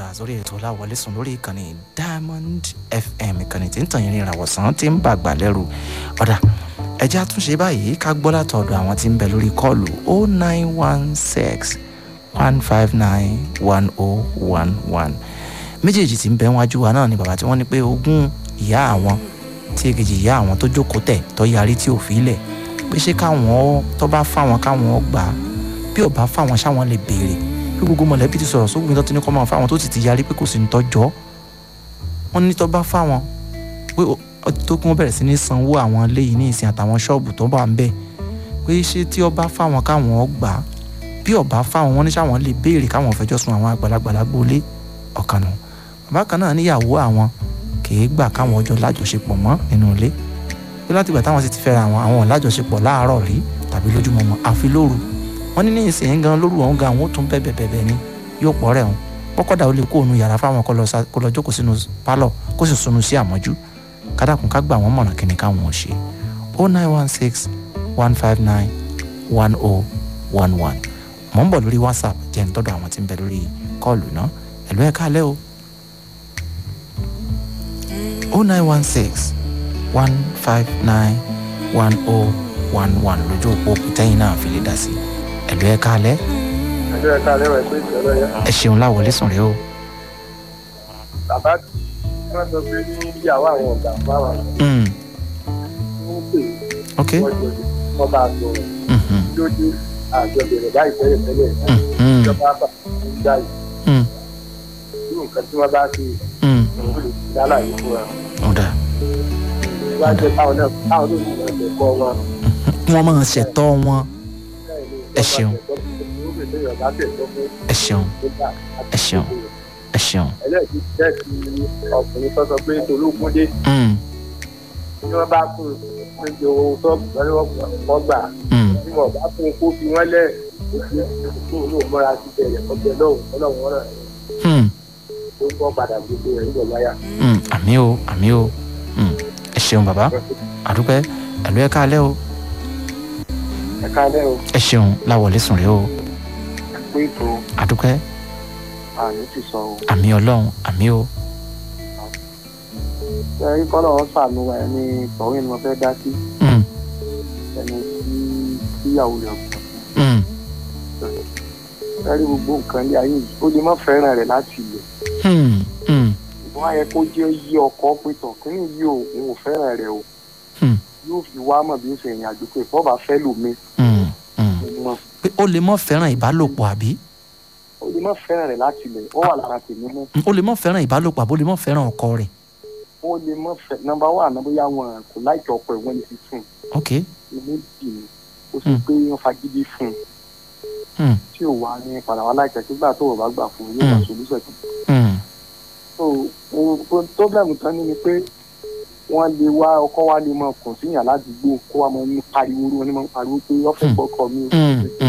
padà sórí ètò láwọlé sùn lórí ìkànnì diamond fm ìkànnì tí ń tàn yín ní ìràwọ̀sán tí ń bàgbà lẹ́rù ọ̀dà ẹjẹ́ àtúnṣe báyìí ká gbọ́ látọ̀dọ̀ àwọn tí ń bẹ lórí kọ́ọ̀lù o nine one six one five nine one oh one one méjèèjì tí ń bẹ wájú wa náà ni bàbá tí wọ́n ní pé ogún ìyá àwọn tí èkejì ìyá àwọn tó jókòó tẹ̀ tó yarí tí ò fi lẹ̀ pé ṣé káwọn tó bá fáwọn káwọn gbà á bí ò bá fáwọn ṣáwọn lè béèrè bí gbogbo mọ̀lẹ́bí ti sọ̀rọ̀ sógun tó ti ní kọ́ máa fáwọn tó sì ti yarí pé kò sí ní tọ́jọ́ wọ́n ní tó bá fáwọn pé tó kún bẹ̀rẹ̀ sí ní sanwó àwọn ilé yìí ní ìsìn àtàwọn ṣọ́ọ̀bù tó bá ń bẹ̀ pé ṣé tí ọba fáwọn káwọn gbà á bí ọba fáwọn wọn ní sáwọn lè béèrè káwọn fẹjọ́ sun àwọn àgbàlagbà lágbólé ọ̀kan nù bàbá kan náà níyàwó àwọn kìí gbà káwọn ọjọ́ lájọṣepọ̀ mọ́ nínú ilé pé látìgbà táwọn sì ti fẹ́ra àwọn àwọn lájọṣepọ̀ láàárọ̀ rí tàbí lójúmọ́ wọn àfi lóru wọn ní ní ìsìn gan lóru ọ̀hún gan àwọn ó tún bẹ́ẹ̀ bẹ́ẹ̀ ni yóò pọ̀ rẹ̀ hàn kọ́kọ́dà ó lè kó òun yàrá fáwọn kó lọ jókòó sínú pálọ̀ kó sì sunu sí àmọ́jú kádàkùn ká gbà wọ́n mọ̀ràn kí ni káwọn ò ṣe o nine one six one five nine one oh one one mọ̀ ń bọ̀ lórí whatsapp jẹ́ ń tọ́dọ̀ àwọn tí ń bẹ lórí kọ́ọ̀lù náà ẹ̀lú ẹ̀ káalẹ́ o o nine one six one five nine one oh one one lójú òpó kùtẹ́yìn náà fi lè dá sí ẹ̀lú ẹ̀ káalẹ́ ẹjọ́ ẹ̀ka lẹ́wọ̀ ẹ̀kọ́ ìṣẹ̀lẹ̀ yẹn. ẹ ṣeun láwọlé sùn rẹ o bàbá tí wọ́n sọ pé ní ìyàwó àwọn ọ̀gá fáwọn Mm, ń pè ok wọ́n jọ wọ́n bá a sọ̀rọ̀ Mhm, lójú àjọ bẹ̀rẹ̀ báyìí tẹ́lẹ̀ tẹ́lẹ̀ mhm, ìjọba bá ń gbà yìí mm, irú nǹkan tí wọ́n bá ṣe mm. òun lè fi dálà yìí fún wa. ọ̀dà wọ́n á jẹ́ káwọn náà káwọn ló ní ìwọ̀n ẹ̀kọ́ wọn. kí wọ́n máa ṣẹ̀tọ́ wọn Ẹ ṣeun. ẹ ṣeun Ẹ ṣeun. ẹ ṣeun ẹlẹ́ẹ̀kí jẹ́ ti ọkùnrin tó sọ pé tológun dé Mm, tí wọ́n bá fún un pé jọ owó sọ́ọ̀bù lọ́wọ́ wọ́n gbà mm. tí wọ́n bá fún un kó fi wọ́n lẹ̀ kó fi kó múra sí bẹ̀rẹ̀ ọbẹ̀ lọ́wọ́ ọlọ́run wọn náà Hmm, tó gbọ́ padà gbogbo rẹ̀ nígbà wáyà. hmm, àmì o àmì o Hmm, ẹ ṣeun bàbá àdúpẹ́ ẹ̀lú ẹ̀ káalẹ́ o ẹ káalẹ́ o ẹ ṣeun láwọlé sùn rẹ o pé ètò àdúpẹ́ àmì ti sọ o. àmì ọlọ́run àmì o ẹ rí kọ́lọ̀ wọn sàánú wa ẹni tọ̀wé ni mo fẹ́ dá sí Hmm, ẹni tí tíyàwó rẹ̀ kù. hmm, ẹ rí gbogbo nǹkan ní ayé yìí ó lè má fẹ́ràn rẹ̀ láti ilẹ̀ hmm, hmm, ìbọn ayẹ kó jẹ́ yí ọkọ̀ pé tọ̀ kínní yìí ò òun ò fẹ́ràn rẹ̀ o hmm, yóò fi wá mọ̀ bí ó ṣe ìrìn àjò pé bọ́ọ̀bà fẹ́ lòmí hmm, hmm. mọ̀ pé ó lè mọ́ fẹ́ràn ìbálòpọ̀ àbí ó lè má fẹ́ràn rẹ̀ láti ilẹ̀ ó wà lára tèmi mọ́ ó lè mọ́ fẹ́ràn ìbálòpọ̀ àbí ó lè mọ́ fẹ́ràn ọkọ rẹ̀ ó lè má fẹ́ nọ́mbà wà náà bóyá wọn kò láìkí ọkọ̀ ẹ̀ wọ́n ní fi fún ok un ilé bì ní ó sì Hmm. pé wọ́n fagídí fún un Hmm, tí ò wá ní padà wá láìpẹ́ sígbà tó o bá gbà fún un yóò wá Hmm. solúṣẹ̀ kan hmm, so problem tán ní ni pé wọ́n lè wá ọkọ wa lè mọ kàn síyàn ládùúgbò kó wa mọ ní pariwo wọn ní mọ pariwo pé wọ́n fẹ́ Hmm. gbọ́kọ̀ mi o hmm,